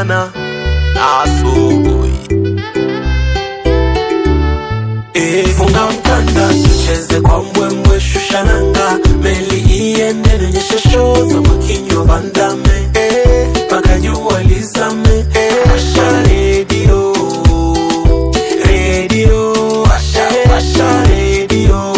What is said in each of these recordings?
pana asubuhi. Eh, funga mkanda tucheze kwa mbwembwe, shusha nanga, meli iende, nionyeshe show za Mwakinyo Vandame eh, mpaka jua lizame eh, washa redio redio, washa washa redio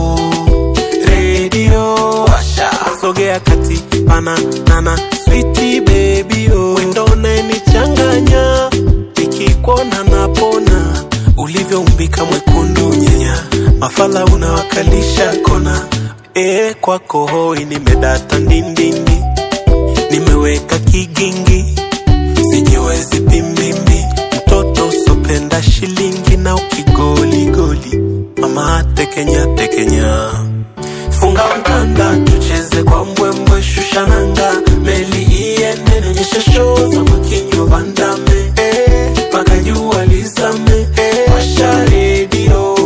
redio, washa sogea kati, pana nana switi baby oh, wendo unanichanganya nikikuona napona ulivyoumbika mwekundu nyenya mafala unawakalisha kona e, kwako hoi nimedata ndindindi nimeweka kigingi sijiwezi pimbimbi mtoto usopenda shilingi na ukigoligoli mama tekenya tekenya funga mkanda tucheze kwa mbwembwe shusha nanga meli iende nionyeshe show za Mwakinyo Vandame eh, mpaka jua lizame eh, washa redio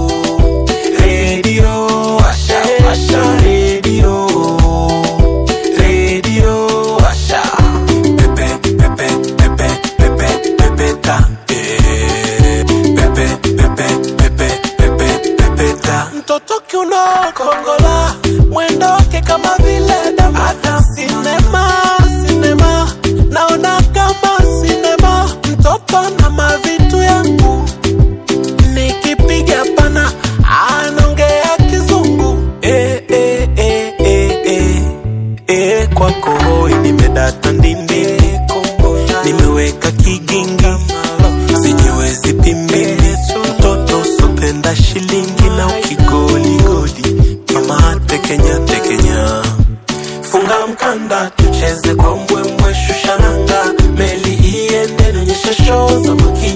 redio washa washa redio redio washa pepe pepe pepe pepe pepe ta eh, pepe pepe pepe pepe pepe ta mtoto kiuno kongola mwendo wake kama vile damata sinema sinema naona kama sinema mtoto na mavitu yangu nikipiga pana anaongea kizungu eh, eh, eh, eh, eh. Eh, kwako hoi nimedata ndindi nimeweka kigingi sijiwezi pimbili mtoto usopenda shilingi na ukigoligoli mama tekenya tekenya funga mkanda tucheze kwa mbwembwe shusha nanga meli iende nionyeshe show za Mwakinyo